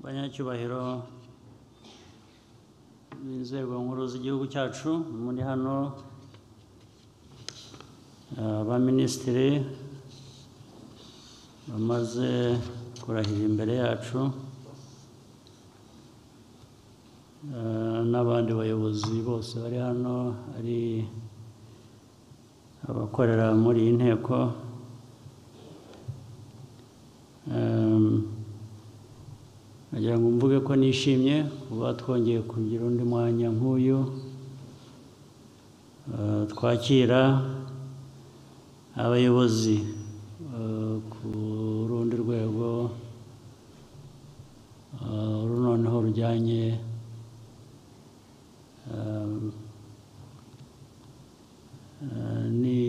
banyacyubahiro b'inzego nkuru z'igihugu cyacu muri hano abaminisitiri bamaze kurahira imbere yacu eh, n'abandi bayobozi bose bari hano ari abakorera muri iyi nteko Em, Nagira ngo mvuge ko nishimye kuba twongeye kugira undi mwanya nk'uyu eh, twakira abayobozi eh, ku rundi rwego eh, uru noneho rujyanye em, eh, ni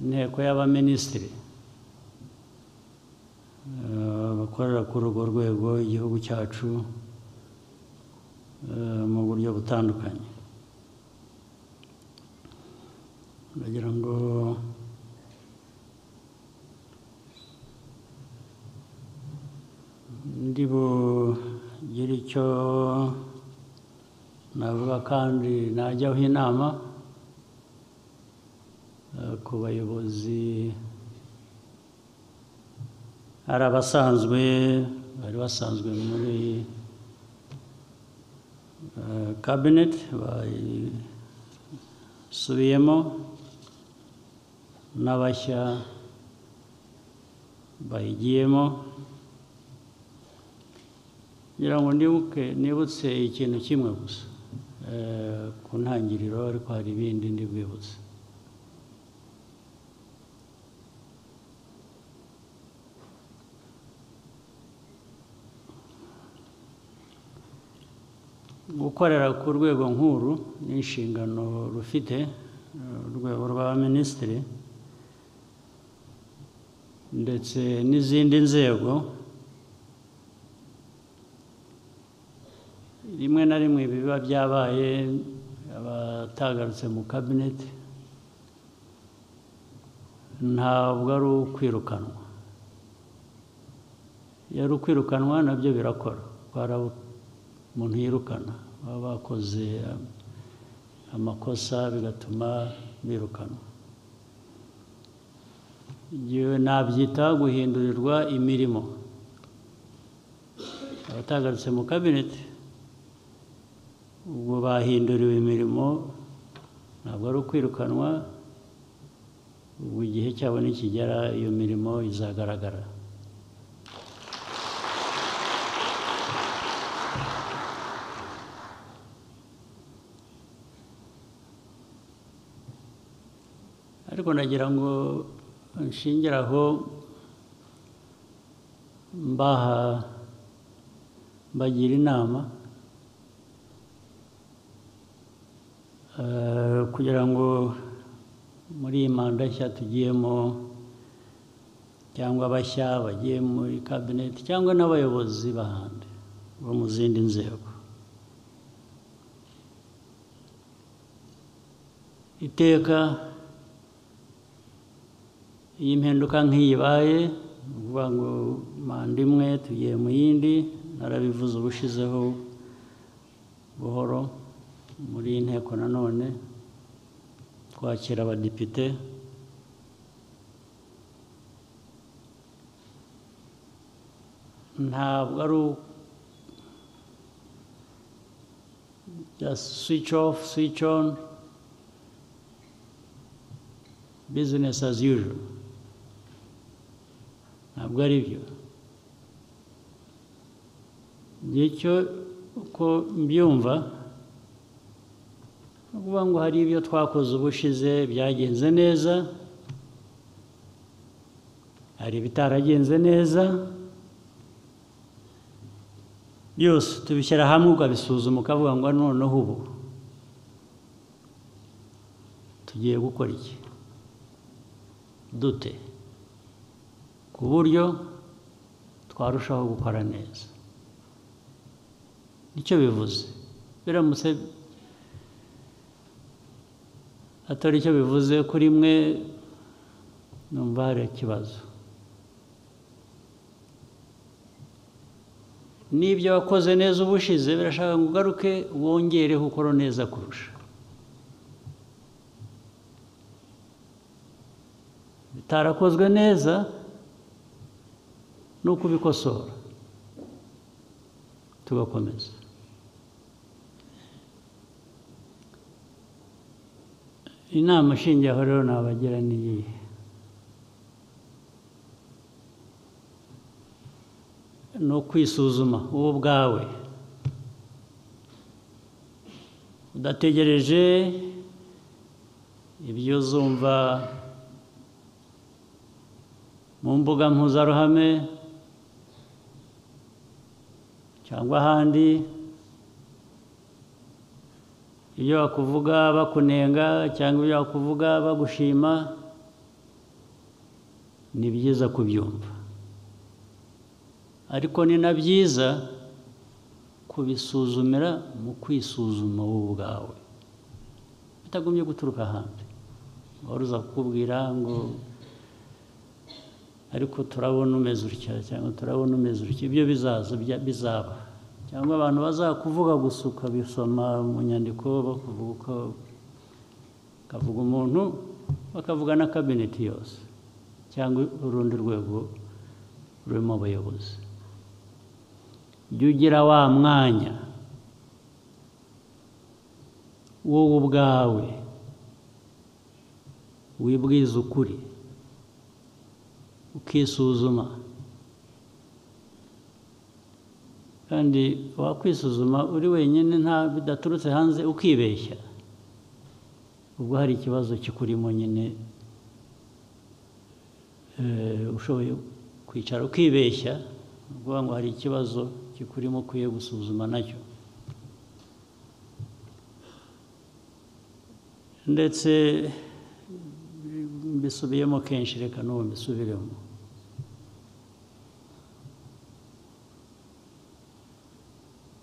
inteko y'abaminisitiri eh, bakorera kuri urwo rwego igihugu cyacu eh, mu buryo butandukanye ndagira ngo ndi bugire icyo navuga kandi najyaho inama eh, ku bayobozi hari abasanzwe bari basanzwe muri kabineti basubiyemo n'abashya bayigiyemo ngira ngo ndibuke nibutse ikintu kimwe gusa eh, ku ntangiriro ariko hari ibindi ndi bwibutse gukorera ku rwego nkuru ni inshingano rufite eh, urwego rwa minisitiri ndetse n'izindi nzego rimwe na rimwe biba byabaye abatagarutse mu kabineti ntabwo ari ukwirukanwa iyo ari ukwirukanwa nabyo birakora twarabu- umuntu yirukana baba bakoze um, amakosa bigatuma birukanwa Yewe nabyita guhindurirwa imirimo abatagarutse mu kabineti ubwo bahinduriwe imirimo ntabwo ari ukwirukanwa ubwo igihe cyabo nikigera iyo mirimo izagaragara ariko nagira ngo nshingire aho mbaha mbagira inama eh, kugira ngo muri iyi manda nshya tugiyemo cyangwa abashya bagiye muri kabineti cyangwa n'abayobozi bahandi bo mu zindi nzego iteka iyi mpinduka nk'iyibaye ni ukuvuga ngo manda imwe tugiye mu yindi narabivuze ubushizeho buhoro muri iyi nteko nanone twakira abadepite ntabwo ari swici ofu swici onu bizinesi as usual ntabwo ari byo ngicyo uko mbyumva ni ukuvuga ngo hari ibyo twakoze ubushize byagenze neza hari ibitaragenze neza byose tubishyira hamwe ukabisuzuma ukavuga ngo noneho ubu tugiye gukora iki dute ku buryo twarushaho gukora neza nicyo bivuze biramutse atari icyo bivuze kuri mwe numva hari ikibazo n'ibyo wakoze neza ubushize birashaka ngo ugaruke wongereho ukora neza kurusha bitarakozwe neza ni ukubikosora tugakomeza inama ishingiyeho rero nabagira ni iyihe ni ukwisuzuma wowe ubwawe udategereje ibyo uzumva mu mbuga mpuzaruhame cyangwa ahandi ibyo bakuvuga bakunenga cyangwa ibyo bakuvuga bagushima ni byiza kubyumva ariko ni na byiza kubisuzumira mu kwisuzuma wowe ubwawe bitagumye guturuka ahandi wari uza kukubwira ngo ariko turabona umeze utya cyangwa turabona umeze utya ibyo bizaza bizaba cyangwa abantu bazakuvuga gusa ukabisoma mu nyandiko bakuvuga uko bakavuga umuntu bakavuga na kabineti yose cyangwa urundi rwego rurimo abayobozi jya ugira wa mwanya wowe ubwawe wibwiza ukuri ukisuzuma kandi wakwisuzuma uri wenyine nta bidaturutse hanze ukibeshya ubwo hari ikibazo kikurimo nyine eh, ushoboye kwicara ukibeshya uvuga ngo hari ikibazo kikurimo ukwiye gusuzuma nacyo ndetse mbisubiyemo kenshi reka n'ubu mbisubiremo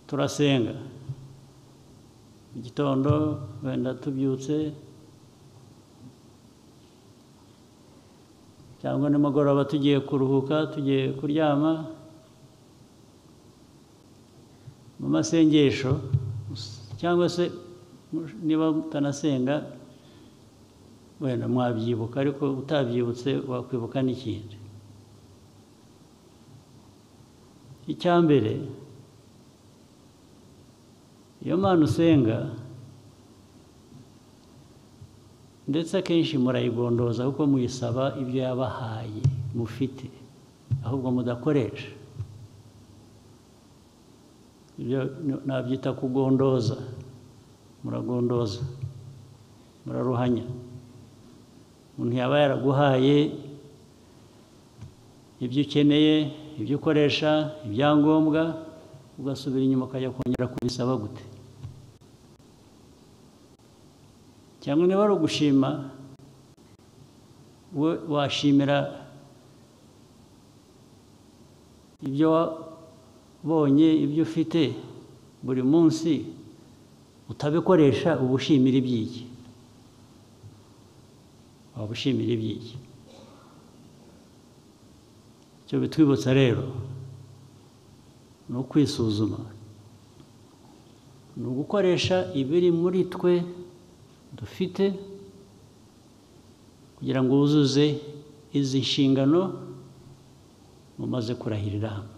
turasenga mu gitondo wenda tubyutse cyangwa nimugoroba tugiye kuruhuka tugiye kuryama mu masengesho cyangwa se niba mutanasenga wenda mwabyibuka ariko utabyibutse wakwibuka n'ikindi icya mbere iyo mpano usenga ndetse akenshi murayigondoza kuko muyisaba ibyo yabahaye mufite ahubwo mudakoresha ibyo nabyita kugondoza muragondoza muraruhanya umuntu yaba yaraguhaye ibyo ukeneye ibyo ukoresha ibyangombwa ugasubira inyuma ukajya kongera kubisaba gute cyangwa niba ari ugushima we washimira ibyo wabonye ibyo ufite buri munsi utabikoresha uba ushimira iby'iki waba ushimira iby'iki icyo bitwibutsa rero ni ukwisuzuma ni ugukoresha ibiri muri twe dufite kugira ngo wuzuze izi nshingano mumaze kurahirira hamwe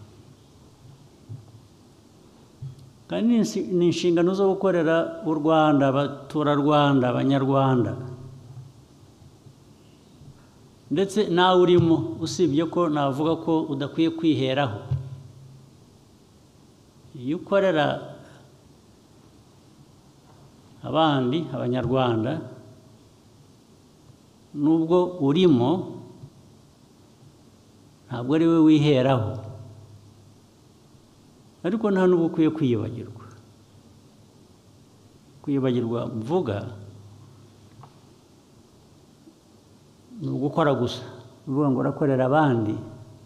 kandi ni inshingano zo gukorera u rwanda abaturarwanda abanyarwanda ndetse nawe urimo usibye ko navuga ko udakwiye kwiheraho iyo ukorera abandi abanyarwanda nubwo urimo ntabwo ari we wiheraho ariko nta n'ubwo ukwiye kwiyibagirwa kwiyibagirwa mvuga ni ugukora gusa uvuga ngo urakorera abandi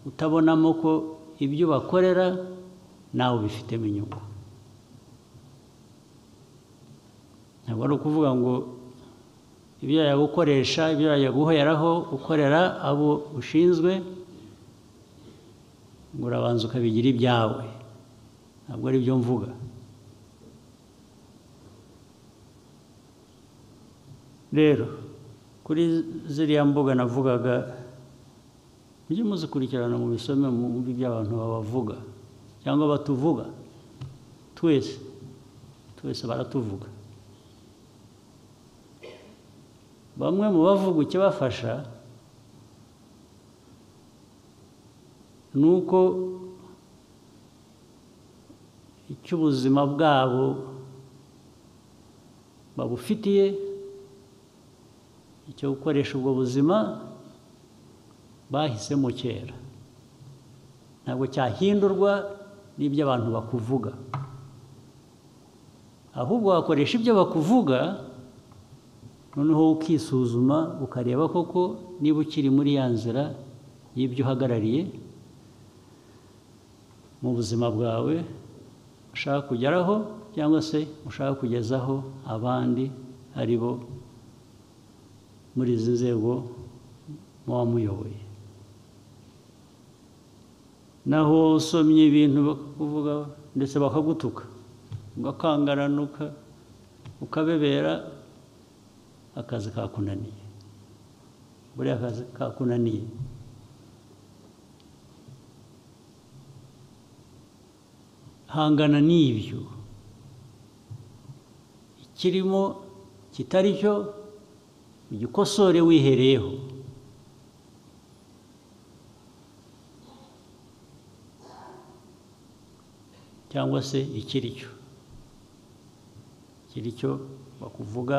utabonamo ko ibyo bakorera nawe ubifitemo inyungu ntabwo ari ukuvuga ngo ibyo yajya gukoresha ibyo yajya guheraho ukorera abo ushinzwe ngo urabanza ukabigira ibyawe ntabwo ari byo mvuga rero kuri ziriya mbuga navugaga mujye muzikurikirana mu bisome mwumve ibyo abantu babavuga cyangwa batuvuga twese twese baratuvuga bamwe mu bavuga ikibafasha ni uko icy'ubuzima bwabo babufitiye icyo gukoresha ubwo buzima bahisemo kera ntabwo cyahindurwa n'ibyo abantu bakuvuga ahubwo wakoresha ibyo bakuvuga noneho ukisuzuma ukareba koko niba ukiri muri ya nzira y'ibyo uhagarariye mu buzima bwawe ushaka kugeraho cyangwa se ushaka kugezaho abandi ari bo muri izi nzego muba muyoboye naho usomye ibintu bakakuvuga ndetse bakagutuka ugakangaranuka ukabebera akazi kakunaniye buriya akazi kakunaniye hangana n'ibyo ikirimo kitari cyo ugikosore wihereyeho cyangwa se ikiri cyo ikiri cyo bakuvuga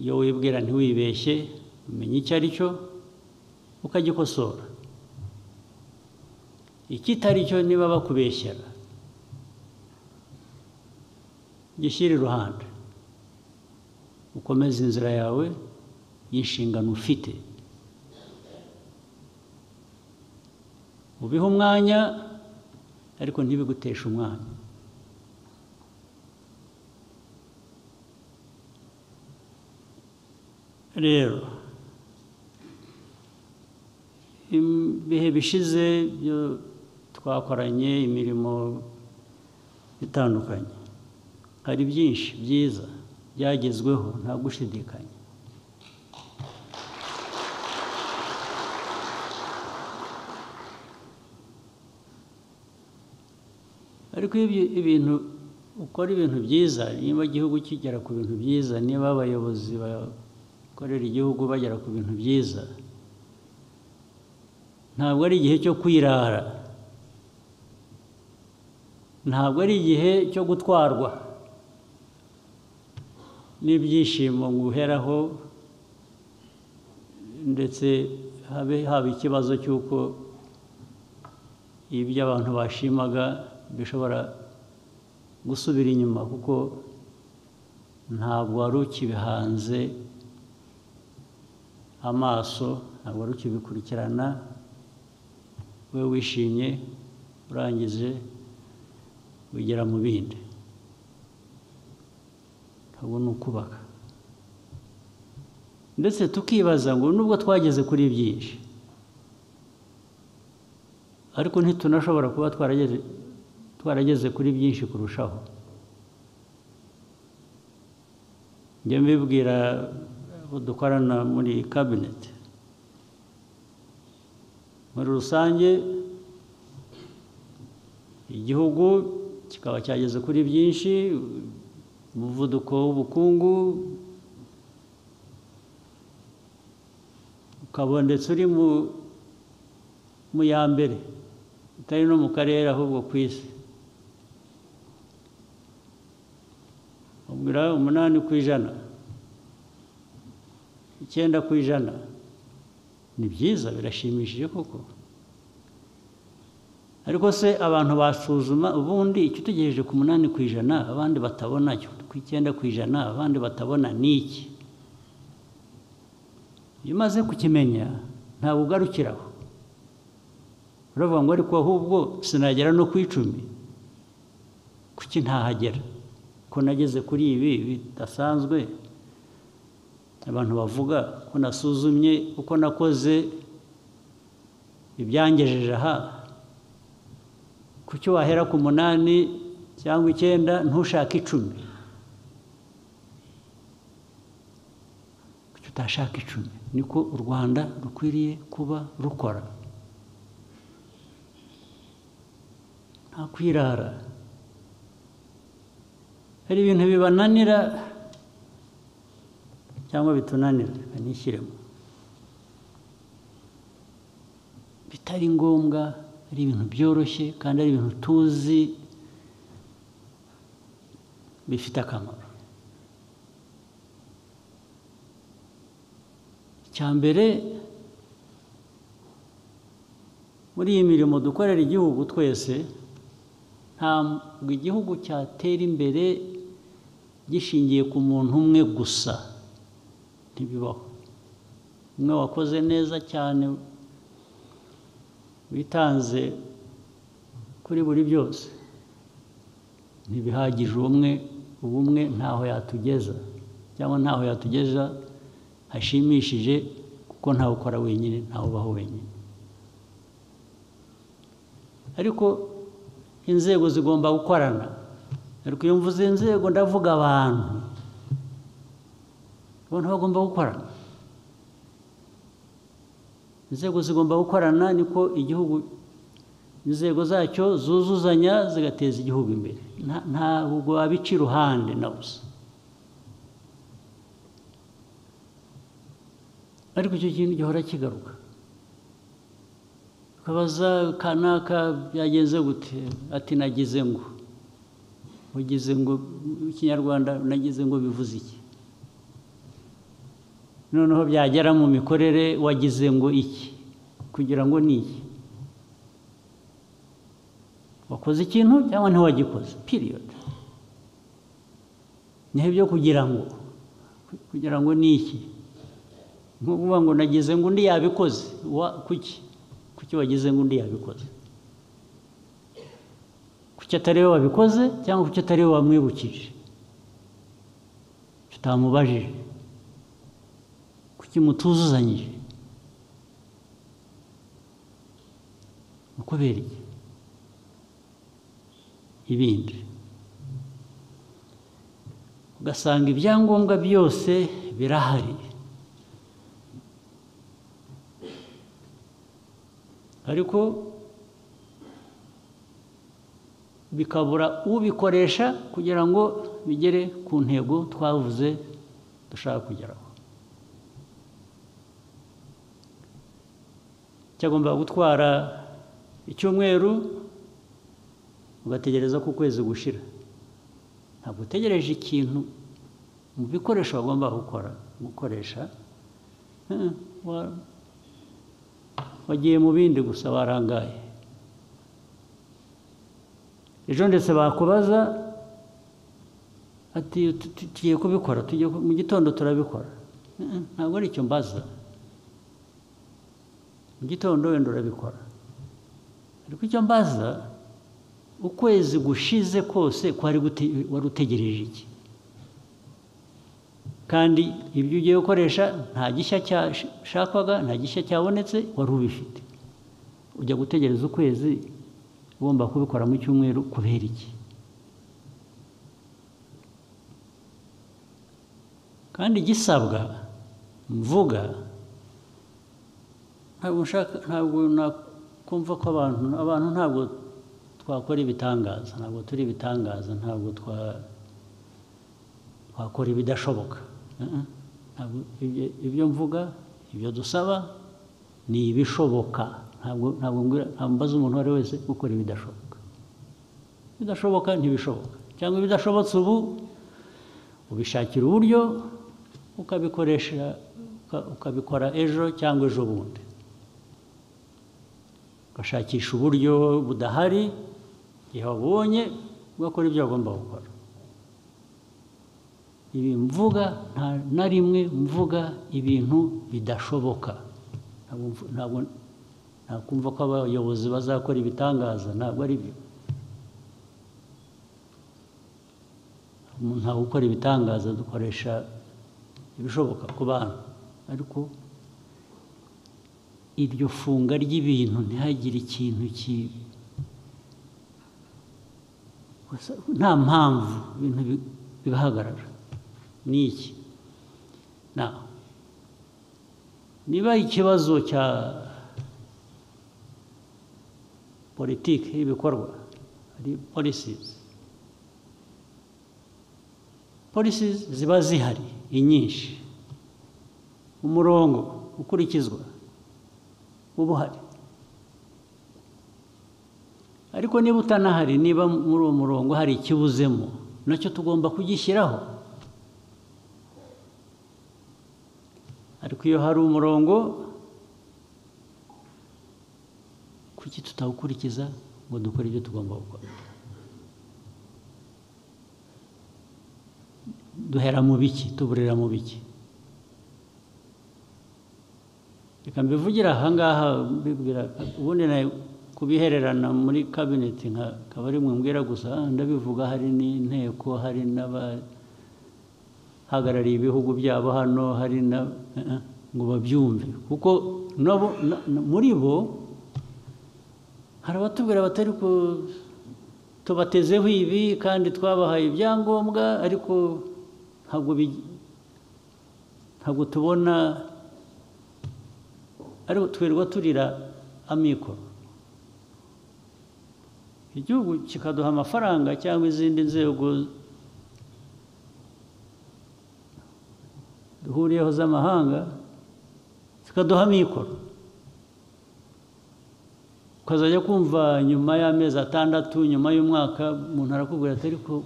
iyo wibwira ntiwibeshye umenya icyo ari cyo ukagikosora ikitari cyo niba bakubeshyera gishyire iruhande ukomeze inzira yawe y'inshingano ufite ubihe umwanya ariko ntibiguteshe umwanya rero ibihe bishize byo twakoranye imirimo itandukanye hari byinshi byiza byagezweho nta gushidikanya ariko iyo ibintu ukora ibintu byiza niba igihugu kigera ku bintu byiza niba abayobozi bakorera igihugu bagera ku bintu byiza ntabwo ari igihe cyo kwirara ntabwo ari igihe cyo gutwarwa n'ibyishimo nguheraho ndetse habe haba ikibazo cy'uko ibyo abantu bashimaga bishobora gusubira inyuma kuko ntabwo wari ukibihanze amaso ntabwo wari ukibikurikirana we wishimye urangije wigera mu bindi ntabwo ni ukubaka ndetse tukibaza ngo nubwo twageze kuri byinshi ariko ntitunashobora kuba twarageze twarageze kuri byinshi kurushaho njya mbibwira abo dukorana muri kabineti muri rusange igihugu kikaba cyageze kuri byinshi umuvuduko w'ubukungu ukaba ndetse uri mu ya mbere utari no mu karere ahubwo ku isi ubwira umunani ku ijana icyenda ku ijana ni byiza birashimishije koko ariko se abantu basuzuma ubundi icyo utegereje ku munani ku ijana abandi batabona ku icyenda ku ijana abandi batabona ni iki iyo umaze kukimenya ntabwo ugarukiraho uravuga ngo ariko ahubwo sinagera no ku icumi kuki ntahagera ko nageze kuri ibi bidasanzwe abantu bavuga ko nasuzumye uko nakoze ibyangejeje aha kuki wahera ku munani cyangwa icyenda ntushake icumi kuki utashaka icumi niko u rwanda rukwiriye kuba rukora nta kwirara hari ibintu bibananira cyangwa bitunanira reka nishyiremo bitari ngombwa ari ibintu byoroshye kandi ari ibintu tuzi bifite akamaro icya mbere muri iyi mirimo dukorera igihugu twese ntabwo igihugu cyatera imbere gishingiye ku muntu umwe gusa ntibibaho umwe wakoze neza cyane witanze kuri buri byose ntibihagije umwe ubumwe ntaho yatugeza cyangwa ntaho yatugeza hashimishije kuko ntawe ukora wenyine ntawe ubaho wenyine ariko inzego zigomba gukorana ariko iyo mvuze inzego ndavuga abantu abantu bagomba gukorana inzego zigomba gukorana niko igihugu inzego zacyo zuzuzanya zigateza igihugu imbere ntabwo wabica iruhande na busa ariko icyo kintu gihora kigaruka ukabaza kanaka byagenze gute ati nagize ngo ugize ngo ikinyarwanda nagize ngo bivuze iki noneho byagera mu mikorere wagize ngo iki kugira ngo ni iki wakoze ikintu cyangwa ntiwagikoze piriyodi niho ibyo kugira ngo kugira ngo ni iki ni ukuvuga ngo nagize ngo undi yabikoze kuki kuki wagize ngo undi yabikoze kuki atari we wabikoze cyangwa kuki atari we wamwibukije tutamubajije kuki mutuzuzanyije kubera iki ibindi ugasanga ibyangombwa byose birahari ariko bikabura ubikoresha kugira ngo bigere ku ntego twavuze dushaka kugeraho cyagomba gutwara icyumweru ugategereza ko ukwezi gushira ntabwo utegereje ikintu mu bikoresho wagomba gukora gukoresha wagiye mu bindi gusa warangaye ejo ndetse bakubaza ati tugiye kubikora mu gitondo turabikora ntabwo ari icyo mbaza mu gitondo wenda urabikora ariko icyo mbaza ukwezi gushize kose wari utegereje iki kandi ibyo ugiye gukoresha nta gishya cyashakwaga nta gishya cyabonetse wari ubifite ujya gutegereza ukwezi ugomba kubikora mu cyumweru kubera iki kandi gisabwa mvuga ntabwo nshaka ntabwo nakumva ko abantu abantu ntabwo twakora ibitangaza ntabwo turi ibitangaza ntabwo twakora ibidashoboka ibyo mvuga ibyo dusaba ni ibishoboka ntabwo ntabwo mbaza umuntu uwo ari we wese gukora ibidashoboka ibidashoboka ntibishoboka cyangwa ibidashobotse ubu ubishakira uburyo ukabikoresha ukabikora ejo cyangwa ejo bundi ugashakisha uburyo budahari igihe wabonye ugakora ibyo wagomba gukora ibi mvuga nta na rimwe mvuga ibintu bidashoboka ntabwo ntakumva ko abayobozi bazakora ibitangaza ntabwo ari byo umuntu ntabwo ukora ibitangaza dukoresha ibishoboka ku bantu ariko iryo funga ry'ibintu ntihagire ikintu gusa nta mpamvu ibintu bi- bigahagarara ni iki Na- niba ikibazo cya politiki y'ibikorwa hari polisizi polisi ziba zihari inyinshi umurongo ukurikizwa uba uhari ariko niba utanahari niba muri uwo murongo hari ikibuzemo nacyo tugomba kugishyiraho ariko iyo hari umurongo kuki tutawukurikiza ngo dukore ibyo tugomba gukora duhera mu biki tuburira mu biki reka mbivugira ahangaha mbibwira ubundi nawe kubihererana muri kabineti nka akaba ari mwe mbwira gusa ah, ndabivuga hari n'inteko hari n'abahagarariye ibihugu byabo hano hari na eh, eh, ngo babyumve kuko nabo na- na- muri bo hari abatubwira batari ku tubatezeho ibi kandi twabahaye ibyangombwa ariko ntabwo bi- ntabwo tubona ariko twirirwa turira amikoro igihugu kikaduha amafaranga cyangwa izindi nzego duhuriyeho z'amahanga zikaduha amikoro ukazajya kumva nyuma y'amezi atandatu nyuma y'umwaka umuntu arakubwira ati ariko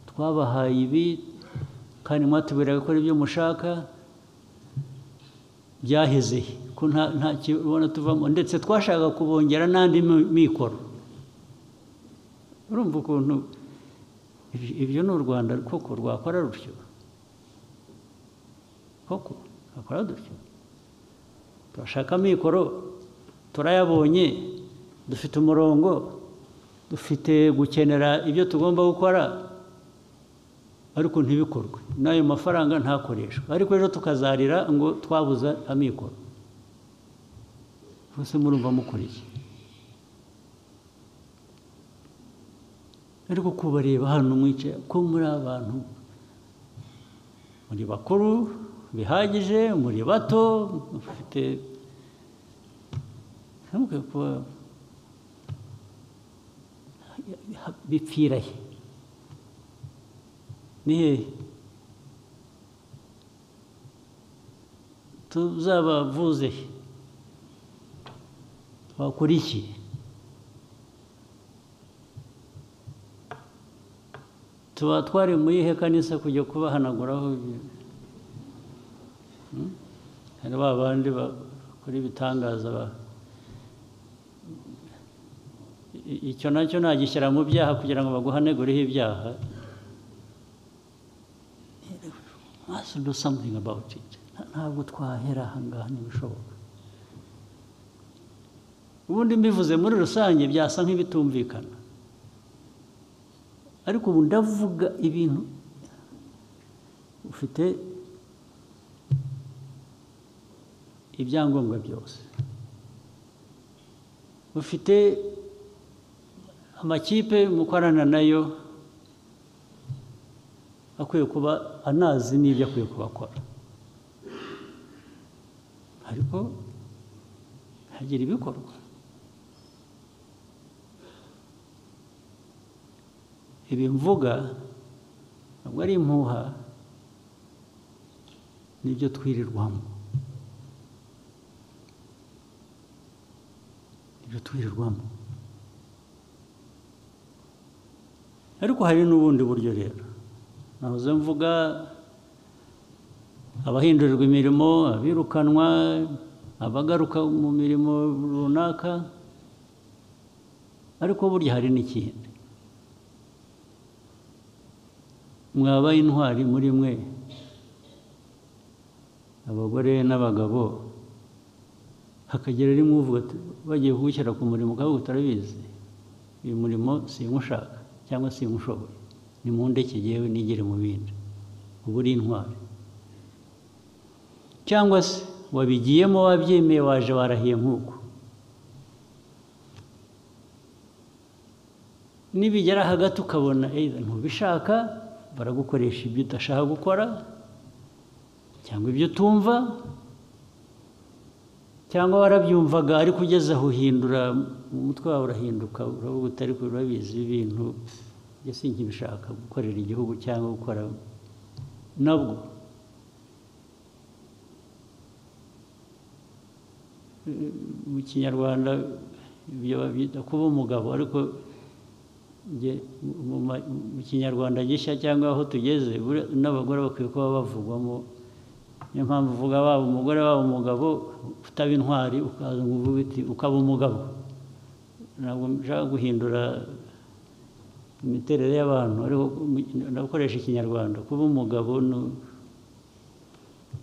twabahaye ibi kandi mwatubwira gukora ibyo mushaka byaheze he? ko nta nta kibona tuvamo ndetse twashaka kubongera n'andi mi- mikoro urumva ukuntu ibi- ibyo ni u rwanda koko rwakora rutyo koko rwakora dutyo turashaka amikoro turayabonye dufite umurongo dufite gukenera ibyo tugomba gukora ariko ntibikorwe n'ayo mafaranga ntakoreshwe ariko rero tukazarira ngo twabuze amikoro bose murumva mukuriye ariko kubareba hano mwicaye ko muri abantu muri bakuru bihagije muri bato mufite ntabwo kuba bipfira he ni hehe tuzabavuze he twakora iki tuba twari mu iyihe kanisa kujya kubahanaguraho ibyo- Hmm? hari ba bandi bakora ibitangaza ba- I- icyo nacyo nagishyira mu byaha kugira ngo baguhanegureho ibyaha must do something about it Nta- ntabwo twahera ahangaha ntibishoboka ubundi mbivuze muri rusange byasa nk'ibitumvikana ariko ubu ndavuga ibintu ufite ibyangombwa byose ufite amakipe mukorana nayo akwiye kuba anazi n'ibyo akwiye kuba akora ariko hagira ibikorwa ibi mvuga ntabwo ari impuha nibyo twirirwamo nibyo twirirwamo ariko hari n'ubundi buryo rero nahoze mvuga abahindurirwa imirimo abirukanwa abagaruka mu mirimo runaka ariko burya hari n'ikindi mwaba intwari muri mwe abagore n'abagabo hakagera rimwe uvuga ati bagiye kuwushyira ku murimo ukaba utarabizi uyu murimo sinywushaka cyangwa sinywushoboye ni mu ndeke yewe nigere mu bindi uba uri intwari cyangwa se wabigiyemo wabyemeye waje warahiye nk'uko nibigera hagati ukabona either ntubishaka baragukoresha ibyo udashaka gukora cyangwa ibyo utumva cyangwa warabyumvaga ariko ugeze aho uhindura umutwe wawe urahinduka uravuga utari urabizi ibintu njye sinkibishaka gukorera igihugu cyangwa gukora nabwo mu kinyarwanda ibyo babyita kuba umugabo ariko njye mu ma- mu kinyarwanda gishya cyangwa aho tugeze buriya n'abagore bakwiye kuba bavugwamo niyo mpamvu uvuga waba umugore waba umugabo utaba intwari ukaza ngo uvuge uti ukaba umugabo ntabwo nshaka guhindura imiterere y'abantu ariko ndakoresha ikinyarwanda kuba umugabo ni-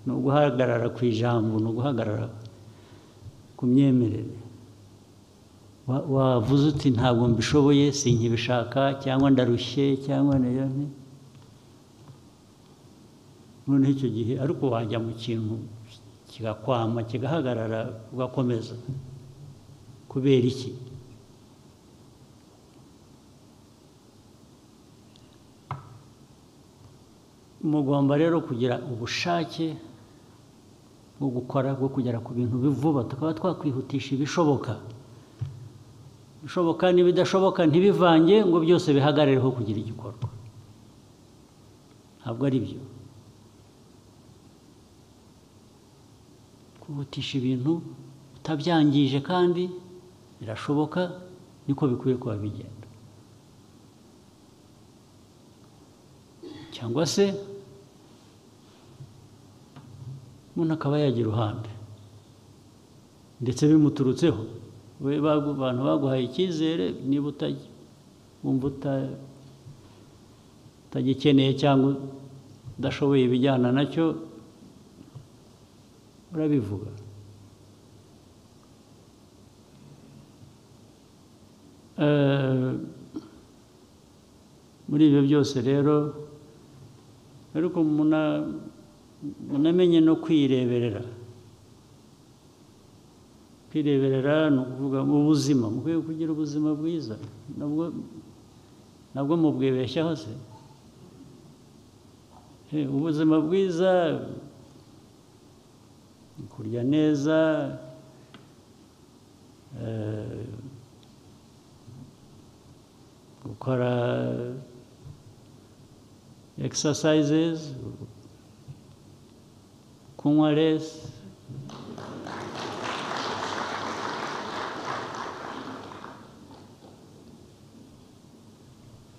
ni uguhagarara ku ijambo ni uguhagarara ku myemerere Wa- wavuze uti ntabwo mbishoboye sinkibishaka cyangwa ndarushye cyangwa niyo nti- noneho icyo gihe ariko wajya mu kintu kigakwama kigahagarara ugakomeza kubera iki mugomba rero kugira ubushake bwo gukora bwo kugera ku bintu vuba tukaba twakwihutisha ibishoboka ibishoboka n'ibidashoboka ntibivange ngo byose bihagarireho kugira igikorwa ntabwo ari byo kwihutisha ibintu utabyangije kandi birashoboka niko bikwiye kuba bigenda cyangwa se umuntu akaba yagira uruhande ndetse bimuturutseho we bagu- abantu baguhaye icyizere niba utajya wumva uta- utagikeneye cyangwa udashoboye ibijyana nacyo urabivuga Eh, muri ibyo byose rero ariko muna- munamenye no kwireberera kwireberera ni ukuvuga mu buzima mukwiye kugira ubuzima bwiza nabwo nabwo mubwibeshyaho se Eh, ubuzima bwiza kurya neza eh, gukora exercises kunywa less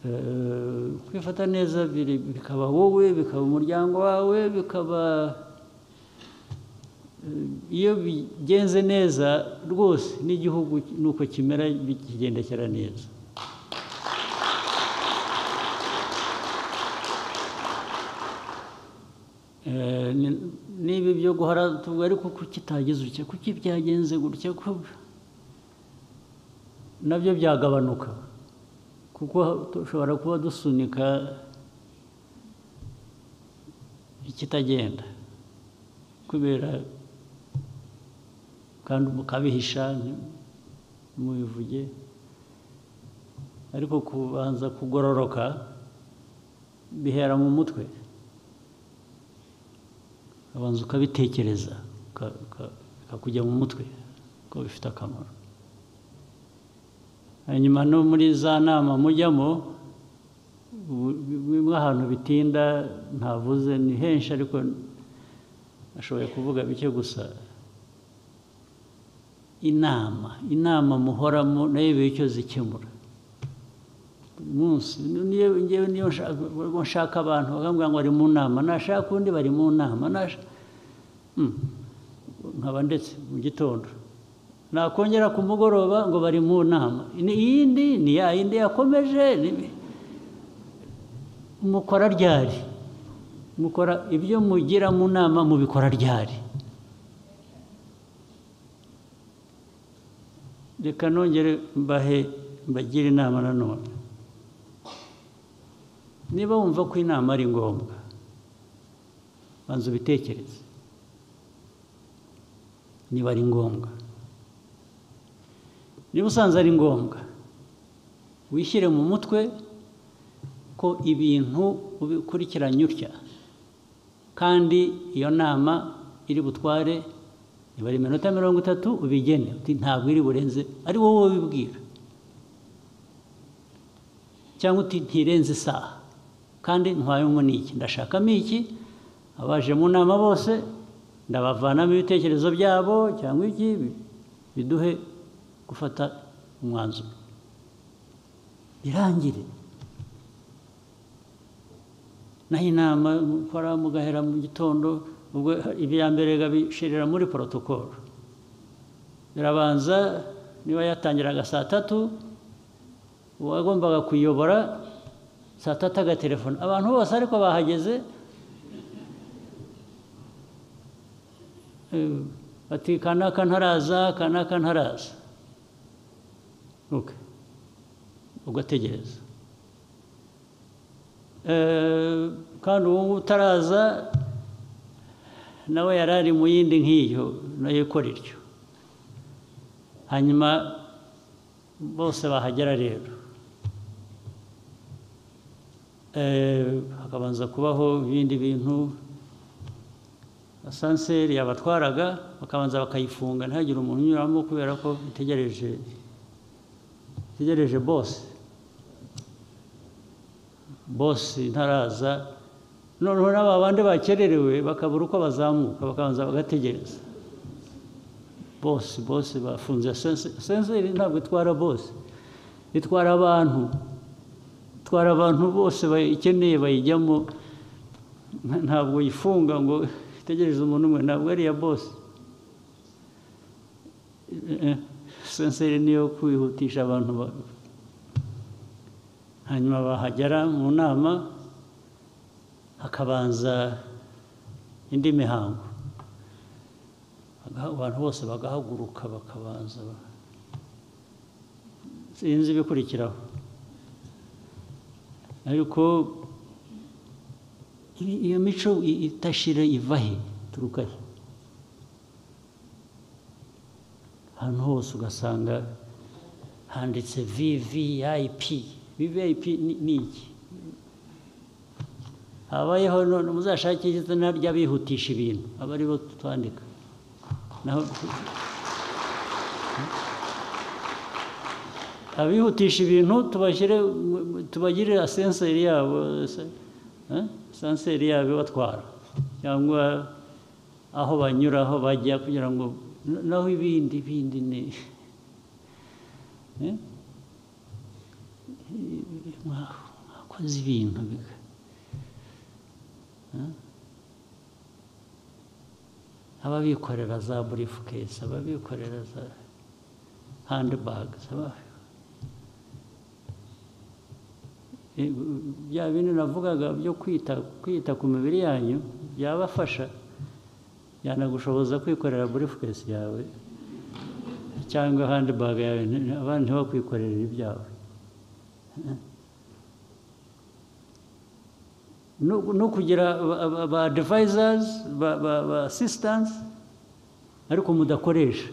Eh, kwifata neza biri bikaba wowe bikaba umuryango wawe bikaba iyo bigenze neza rwose n'igihugu nuko kimera kigendekera neza Eh, ni- niba ibyo guhara tuvuga ariko kuki utagize utya kuki byagenze gutya ko nabyo byagabanuka kuko dushobora kuba dusunika ikitagenda kubera kandi mukabihisha ntimubivuge ariko kubanza kugororoka bihera mu mutwe ubanza ukabitekereza uka- uka- bikakujya mu mutwe ko bifite akamaro hanyuma no muri za nama mujyamo bu- bimwe ahantu bitinda ntavuze ni henshi ariko nashoboye kuvuga bike gusa inama inama muhoramo nayo iba icyo zikemura buri munsi niyo ngewe niyo nshaka- ubwo nshaka abantu bakambwira ngo bari mu nama nashaka undi bari mu nama nasha- Hmm. nkaba ndetse mu gitondo nakongera ku mugoroba ngo bari mu nama Ni- iyindi ni ya yindi yakomeje ni- mukora ryari mukora ibyo mugira mu nama mubikora ryari reka nongere mbahe mbagire inama nanone niba wumva ko inama ari ngombwa banza ubitekereze niba ari ngombwa niba usanze ari ngombwa wishyire mu mutwe ko ibintu ubikurikiranye utya kandi iyo nama iri butware nibara iminota mirongo itatu ubigene uti ntabwo iri burenze ari wowe ubibwira cyangwa uti ntirenze isaha kandi ntwayemo n'iki ndashakamo iki abaje mu nama bose ndabavanamo ibitekerezo byabo cyangwa iki biduhe gufata umwanzuro birangire naho inama mukora mugahera mu gitondo ubwo ibya mbere babishirira muri porotokolo birabanza niba yatangiraga saa tatu uwagombaga kuyobora saa tatu agatelefona abantu bose ariko bahageze bati kanaka ntaraza kanaka ntaraza ugategereza kandi ubu ngubu utaraza nawe yari ari mu yindi nk'iyo nayo ikora ityo hanyuma bose bahagera rero hakabanza kubaho ibindi bintu asanseri yabatwaraga bakabanza bakayifunga ntihagire umuntu unyuramo kubera ko itegereje itegereje bose bose ntaraza noneho n'aba bandi bakererewe bakabura uko bazamuka bakabanza bagategereza bose bose bafunze senseri ntabwo itwara bose itwara abantu itwara abantu bose bayikeneye bayijyamo ntabwo yifunga ngo itegereze umuntu umwe ntabwo ari iya bose senseri niyo kwihutisha abantu hanyuma bahagera mu nama hakabanza indi mihango abantu bose bagahaguruka bakabanza sinzi ibikurikiraho ariko iyo mico itashira iva he turuka he ahantu hose ugasanga handitse vvip vvip ni iki habayeho none muzashake izina ry'abihutisha ibintu aba aribo twandika naho abihutisha ibintu tubashyire tubagirire asenseri yabo sanseri yabo ibatwara cyangwa aho banyura aho bajya kugira ngo naho ibindi bindi ni mwakoze ibintu ababikorera za burifukesi ababikorera za handibage bya bintu navugaga byo kwita kwita ku mibiri yanyu byabafasha yanagushoboza kwikorera burifukesi yawe cyangwa handibaga yawe abandi ntibakwikorere ibyawe no kugira ba devizazi ba asisitansi ariko mudakoresha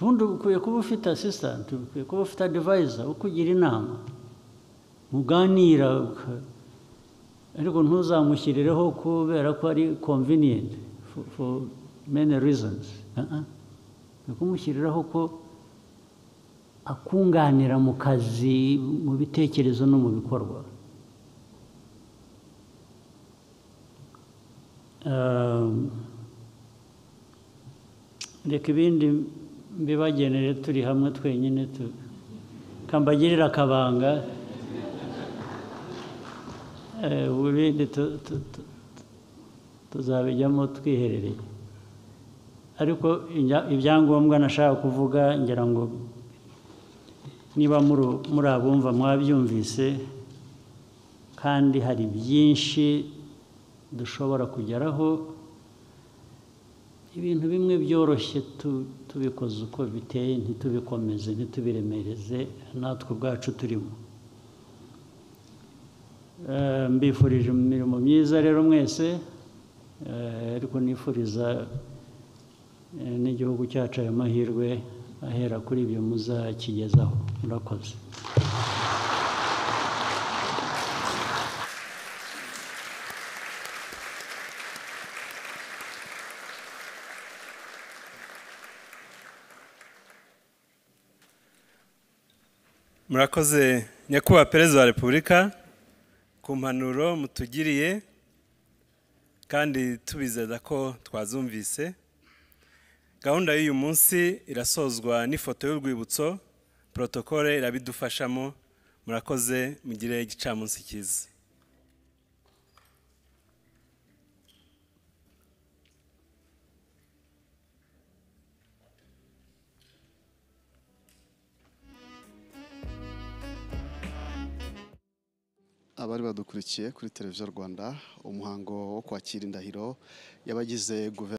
ubundi ukwiye kuba ufite asisitanti ukwiye kuba ufite adivayiza ukugira inama muganira ariko ntuzamushyirireho kubera ko ari konviniyenti for many reasons ni kumushyiriraho ko akunganira mu kazi mu bitekerezo no mu bikorwa reka ibindi mbibagenere turi hamwe twenyine kambagirira akabanga ubundi tuzabijyamo twiherereye ariko ibyangombwa nashaka kuvuga ngira ngo niba muri abumva mwabyumvise kandi hari byinshi dushobora kugeraho ibintu bimwe byoroshye tubikoze uko biteye ntitubikomeze ntitubiremereze natwe ubwacu turimo mbifurije imirimo myiza rero mwese ariko nifuriza n'igihugu cyacu ayo mahirwe ahera kuri ibyo muzakigezaho murakoze murakoze nyakubahwa perezida wa repubulika ku mpanuro mutugiriye kandi tubizeza ko twazumvise gahunda y'uyu munsi irasozwa n'ifoto y'urwibutso porotokole irabidufashamo murakoze mugire igicamunsi cyiza abari badukurikiye kuri televiziyo rwanda umuhango wo kwakira indahiro y'abagize guverinoma